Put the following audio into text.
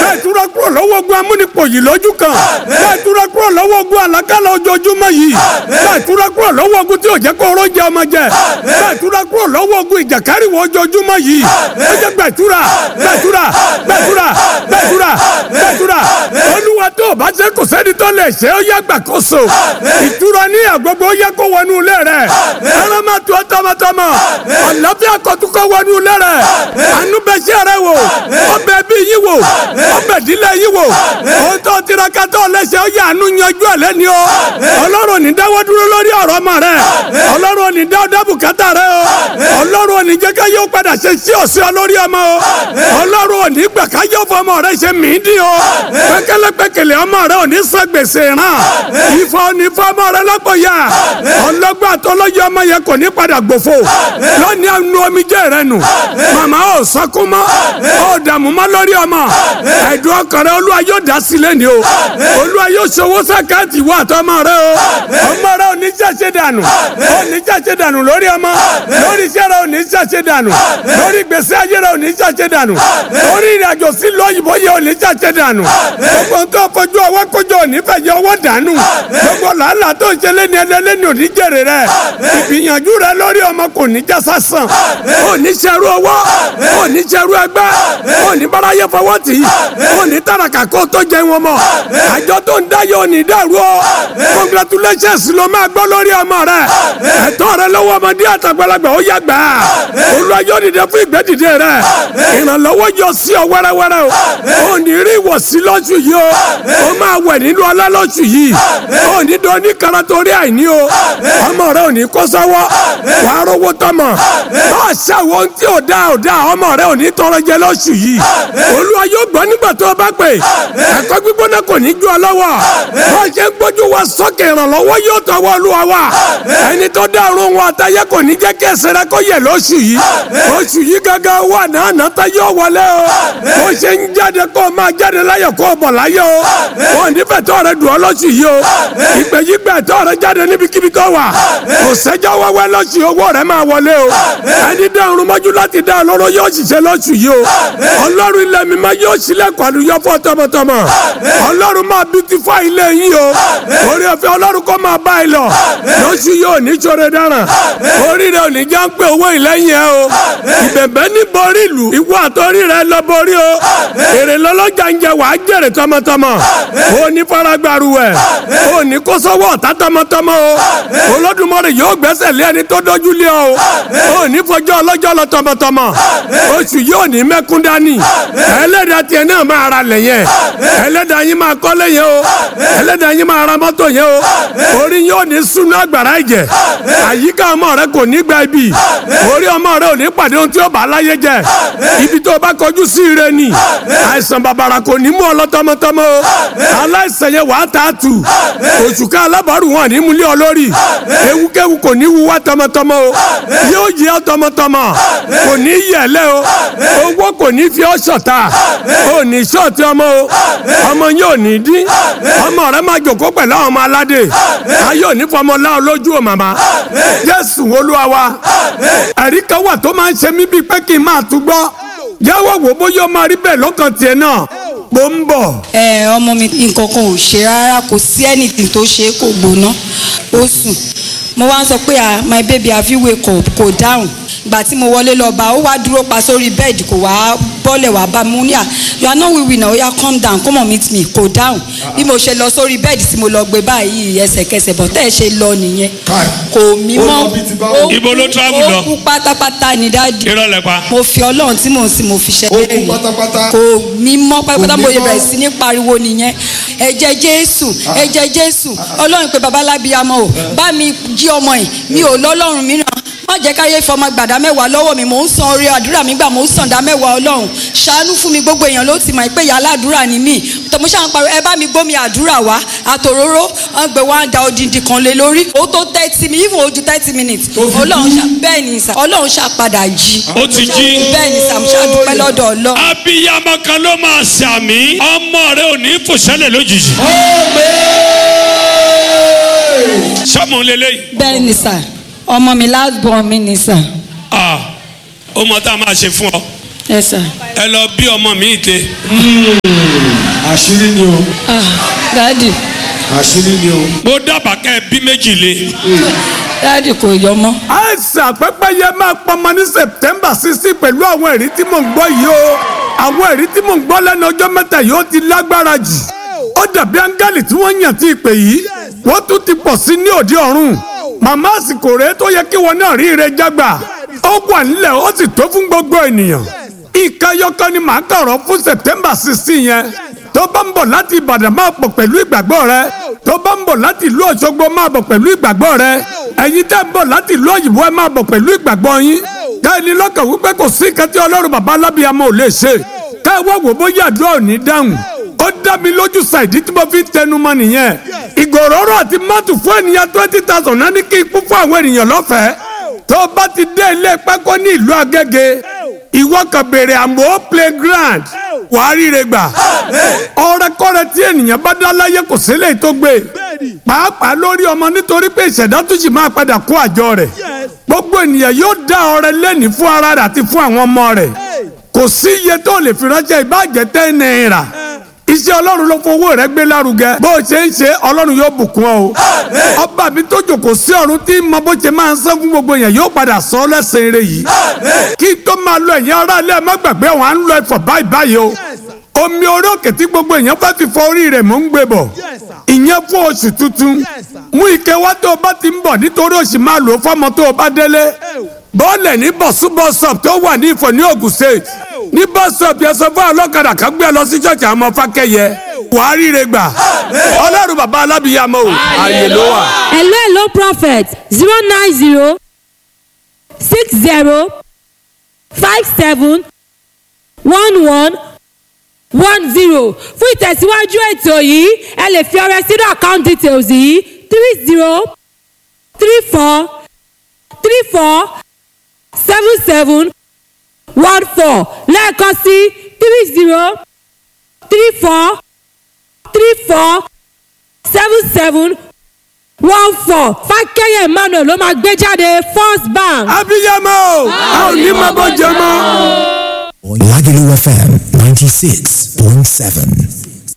bẹ́ẹ̀ túra kúrò lọ́wọ́ ogun amúnipò yìí lójú kan bẹ́ẹ̀ túra kúrò lọ́wọ́ ogun àlákàlà ojoojúmọ́ yìí bẹ́ẹ̀ túra kúrò lọ́wọ́ ogun tí ò jẹ́ kó oró jẹ ọmọ jẹ bẹ́ẹ̀ túra kúrò lọ́wọ́ ogun ìjàkáríwọ̀ ojoojúmọ́ yìí ó jẹ́ gbẹ̀túra gbẹ̀túra gbẹ̀túra gbẹ̀túra gbẹ̀túra olúwa tó o bá ṣe kò sẹ́ni tó lè ṣe ó yẹ gbàkóso ìtura ní àgbọ̀gbọ̀ ó yẹ kó wọnú ilé rẹ̀ ẹran máa tu ọ́ tọmọtọmọ àlàáfíà kọ́túkọ́ wọnú ilé rẹ̀ àánú bẹ ṣe rẹ̀ wò ọbẹ̀ bí yín wò ọbẹ̀ dílé yín wò ó tó tiraka tó lẹ́sẹ̀ ó yẹ àánú yanjú ẹ̀ lẹ́ni o ọlọ́run ò ní dáwọ́ dúró lórí ọ̀rọ̀ ọmọ rẹ̀ ọlọ́run ò ní dáwọ́ dábùkátà rẹ̀ o ọlọ́run ò ní jẹ́ ká yóò padà ṣe sí ọ̀sẹ̀ olórí ọmọ o ọlọ́run ò ní gbà ká yóò fọ ọmọ rẹ̀ ṣe mí dín o pẹ́kẹ́lẹ́pẹ́kẹ́lẹ́ ọmọ rẹ̀ ò ní san gbèsè ràn ìfọ̀ ò ní fọ ọmọ rẹ̀ lọ́pọ̀ yá ọlọ́gbà tọ́lọ́yẹ ọmọ yẹn kò ní padà gbòfo lónìí àánú omijé rẹ nù màmá ò sọkún mọ́ ò dààmú mọ́ lórí ọmọ ẹ̀dùn ọkàn rẹ olúwa yóò dá sílẹ̀ ni o olúwa yóò ṣòwò sàkáàtì wà tọmọ rẹ o ọmọ rẹ ò ní ṣàṣẹ dànù ò ní ṣàṣẹ dànù lórí ọmọ lórí iṣẹ́ rẹ ò ní ṣàṣẹ dànù lórí gbèsè ayé rẹ ò ní ṣàṣẹ dànù lórí ìrìnàjò sí lóyìnbó yẹ ò ní ṣàṣẹ dànù gbogbo tó fojú ọwọ́ kójú ò ní fẹ̀yẹ ọwọ́ dànù gbogbo làálàá tó ń ṣe lẹ́ni ẹlẹ́ni ò ní jèrè rẹ ìgbìyànjú rẹ lórí ọmọ kò ní já sásán ò ní ṣerú ọwọ́ ò ní ṣerú ẹgbẹ́ ò ní báráyé fọwọ́ tì í ò ní tàràkà kó tó jẹ wọn mọ́ àjọ tó ń dá yóò ní dàrú ọ congratulations ló máa gbọ́ lórí ọmọ rẹ ẹ̀tọ́ rẹ lọ́wọ́ ọmọdé àtàgbàlagbà ó yá gbà á olúwa yóò dìde fún ìgbẹ́dìde rẹ ìrànlọ́wọ́ yọ sí ọ wẹ́rẹ́wẹ́rẹ́ o ò ní rí ìwọ̀sí lọ́sù yìí o ó máa wẹ̀ nínú ọlá lọ́sù yìí ò ní dán ní kara torí àìní o ọmọ rẹ ò ní kó sọ́wọ́ wà á rówó tọmọ bá a ṣàwọ tí ò dá ò dá ọmọ rẹ ò ní tọrọ jẹ lọ́sù yìí olúwa yóò gbọ́ nígbà tó o bá pè ẹ̀kọ́ gbígbóná kò ní ju ọ lọ́wọ́ bá a ṣe ń gbójú wa sókè ìrànlọ́wọ́ yóò tọwọ́ olúwa wa ẹni tó dá ọ̀run wọn àtàyẹ kò ní jẹ́ kí ẹsẹ̀ rẹ kó yẹ lóṣù yìí oṣù yìí gángan wà náà náà tá yóò wọlé o bó ṣe ń jáde kó o máa jáde láyọ̀ kó o bọ̀ láyọ̀ o wọn ò ní fẹ́ tọ́ rẹ dùn ọ́ lóṣù yìí o ìpè yìí gbẹ tọ́ rẹ jáde níbikíbi tó wà kò sẹ́jọ́ wẹ́wẹ́ lóṣù owó rẹ máa wọlé o ẹni dá ọ̀run mọ́jú láti dá ọlọ́run yóò ṣiṣẹ́ lóṣù yìí o ọlọ́run ilẹ̀ mi máa yóò ṣílẹ̀kùn àlùyọ fún tọmọtọmọ ọlọ́run máa beautify ilé yín o orí ọ̀fẹ́ ọlọ́run kó máa bá ẹ lọ lóṣù yóò ní ṣoore dáràn orí rẹ ò ní já ń pé owó ìlẹ́yìn ẹ o ìbẹ̀bẹ̀ ní borí ìlú ìwọ àtọ́rí rẹ lọ borí o èrè lọ́lọ́jà ń jẹ wàá jèrè tọmọtọmọ o ní faragbaru ẹ o ní kó sọ́wọ́ ọ̀tá tọmọtọmọ o olódùmarè yóò gbẹ́sẹ̀ lé ẹni tó dójú lé ọ o ní fọjọ́ ọlọ́jọ́ lọ tọmọtọmọ oṣù yóò ní mẹ́kún dání ẹlẹ́dàá tiẹ̀ náà máa ra lẹ̀ yẹn ẹlẹ́dàá yín máa kọ́lé yẹn o ẹlẹ́dàá yín máa ra mọ́tò yẹn o orí yóò ní súnú àgbàrá ìjẹ àyíká ọmọ rẹ kò ní gba ibi orí ọmọ rẹ ò ní pàdé ohun tí ó bá láyé jẹ ibi tó bá kọjú sí ire ni àìsàn bàbàrà kò ní mú ọ lọ tọmọtọmọ o aláìsàn yẹn wàá tà á tù òṣùká alábàárù wọn ní múlẹ̀ ọ lórí ewúkéwu kò ní wú wá tọmọtọmọ o yóò yẹ ọ tọmọtọmọ kò ní yẹlẹ o owó kò ní fi ọ ṣọ̀tá o ní ṣọ́ọ̀tì ọmọ o ọmọ yóò ní dín ọmọ rẹ máa jòkó pẹ̀lú àwọn ọmọ aládé ayé òní fọmọ láwọn lójú o màmá Jésù Olúwa wa ẹ̀rí kan wà tó máa ń ṣe mí bíi pé kí n máa tún gbọ́ yàwó wò bóyá ó máa rí bẹ́ẹ̀ lọ́kàn tiẹ̀ náà mo ń bọ̀. ẹ ọmọ mi nǹkan kan ò ṣe rárá kò sí anything tó ṣe é kò gbóná ó sùn mo wá ń sọ pé ah my baby have you wake up kò dáhùn ìgbà tí mo wọlé lọ bá ó wá dúró pa sórí bẹ́ẹ̀dì kò wá bọ́lẹ̀ wá bá mi mo ní à you are not wiwi now oya calm down come on meet me kò dáhùn bí mo ṣe lọ sórí bẹ́ẹ̀dì tí mo lọ gbé báyìí ẹsẹ̀kẹsẹ̀ bọ̀ tẹ́ ẹ ṣe lọ nìyẹn kò mí Ó mọ́ lọ bí ti báwo? Ibo ló travel lọ? ó kú pátápátá ní dáàdì irọ́ lẹ pa. mo fi ọlọ́run tí mò ń sìn mo fi ṣe Ó kú bẹ́ẹ̀ ni. pátápátá? kò mí mọ́ pátápátá Kò mo mí yẹ mọ́? bẹ̀rẹ̀ sí ní pariwo nìyẹn ẹ̀jẹ̀ jésù ẹ̀jẹ̀ jésù ọlọ́run pé babalábíàmọ́ o bá mi jí ọmọ yìí mi ò lọ́lọ́run mìíràn má jẹ́ káyé fọmọ gbàdá mẹ́wàá lọ́wọ́ mi mò ń san orí àdúrà mi gbà mò ń san dá mẹ́wàá ọlọ́run ṣàánú fún mi gbogbo èèyàn ló ti mọ̀ pé ìyá aládùúrà ni mí tọmọ ṣáà ń pariwo ẹ bá mi gbómi àdúrà wá àtòróró wọn gbé wá da odindi kan lé lórí ó tó thirty mi even ojú thirty minutes ọlọ́run ṣá bẹ́ẹ̀ ni sà ọlọ́run ṣá padà jí ó ti jí. bẹ́ẹ̀ ni sà mo ṣá dúpẹ́ lọ́dọ̀ ọlọ́run. abiyamọ kan ló máa ṣàmì ọmọ rẹ ò ní fòṣẹlẹ lójijì. sọmọ lélẹyìí bẹ́ẹ̀ ni sà ọmọ mi last born mi ni sà ah ó mọ tá a máa ṣe fún ọ ẹ sà ẹ lọ bí ọmọ mi ìte àṣírí ni o ah dáàdì àṣírí ni o. mo dábàá kẹ́ ẹ bí méjì lé dáàdì kò yọ mọ́ àìsàn pẹ́pẹ́yẹ máa pọnmọ ní september sixteen pẹ̀lú àwọn ẹ̀rí tí mò ń gbọ́ yìí o àwọn ẹ̀rí tí mò ń gbọ́ lẹ́nu ọjọ́ mẹ́ta yìí ó ti lágbára jù ó dàbí áńgẹ́lì tí wọ́n yàn tí ìpè yìí wọ́n tún ti pọ̀ sí ní òde ọ̀run màmá àsìkò rèé tó yẹ kí wọn náà rí ire jágbà ó wà nílẹ̀ ó sì tó fún gbogbo ènìyàn ìkẹyọkọ ni màá kọ̀rọ̀ fún september sixteen yẹn tó bá ń bọ̀ láti ìbàdàn máa bọ̀ pẹ̀lú ìgbàgbọ́ rẹ tó bá ń bọ̀ láti ìlú òṣogbo máa bọ̀ pẹ̀lú ìgbàgbọ́ rẹ ẹ̀yin tẹ́ ń bọ̀ láti ìlú òyìnbó ẹ máa bọ̀ pẹ̀lú ìgbàgbọ́ yín káyọ̀ni lọ́kàn wípé kò sí nǹkan tí ọlọ́run bàbá alábìyamọ ò lè ṣe káyọ̀ wò bóyá àdúrà ò ní dáhùn ó dá mi lójú ṣàìdí tí mo fi ń tẹnu mọ́ nìyẹn ìgòròrò àti mọ́tò fún ènìyàn twenty thousand náà ní kí n kú fún àwọn ènìyàn lọ́fẹ̀ẹ́ tó o bá ti dé ilé pákó ní ìlú agége ìwọ kan béèrè àmọ́ playground wàá ríre gbà ọrẹkọrẹ tí ènìyàn bá dá láyé kò sílẹ̀ tó gbé pàápàá lórí ọmọ nítorí pé ìṣẹ̀dá tó sì máa padà kó àjọ rẹ̀ gbogbo ènìyàn yóò dá ọrẹ lẹ́ni fún ara rẹ̀ àti fún àwọn ọmọ rẹ̀ kò sí iye tó lè fi ránṣẹ́ ìbàjẹ́ tẹ́ náírà iṣẹ́ ọlọ́run ló fowó rẹ̀ gbé lárugẹ bó o ṣe ń ṣe ọlọ́run yóò bùkún ọ o ọba mi tó jòkó sí ọ̀run tí mo bó ṣe máa ń sán fún gbogbo yẹn yóò padà sọ ọ́ lẹ́sẹ̀ eré yìí kí tó máa lọ ẹ̀yìn ara ilé ẹ̀ má gbàgbé wọn à ń lọ ẹ̀fọ̀ báyìí báyìí o omi orí òkè tí gbogbo èèyàn fẹ́ fi fọ orí rẹ̀ mò ń gbé bọ̀ ìyẹn fún oṣù tuntun mú ike wá tó o bá ti ń bọ̀ nítorí oṣù máa lò ó fọ́mọ tó o bá délé bọ́ọ̀lẹ̀ ní bọ̀súbọ̀sọ̀p tó wà ní ìfọ̀ ní Ògùn state ní bọ́sọ̀p yẹn sọ fún ọlọ́kadà kan gbé ẹ lọ sí ṣọ́ọ̀ṣì àwọn ọmọ fákẹ́yẹ wàá ríre gbà ọlọ́run bàbá alábìyàmọ o ààyè ló wà. hello hello prophet zero nine zero six zero five seven one one one zero fún ìtẹ̀síwájú ètò yìí ẹ lè fi ọrẹ sínú account details yìí three zero three four three four seven seven one four lẹ́ẹ̀kan sí three zero three four three four seven seven one four fákẹ́yẹ̀ emmanuel ló máa gbé jáde first bank. abiyamọ o a ò ní máa bọ́ jẹ mọ́. Lagelu FM 96.7.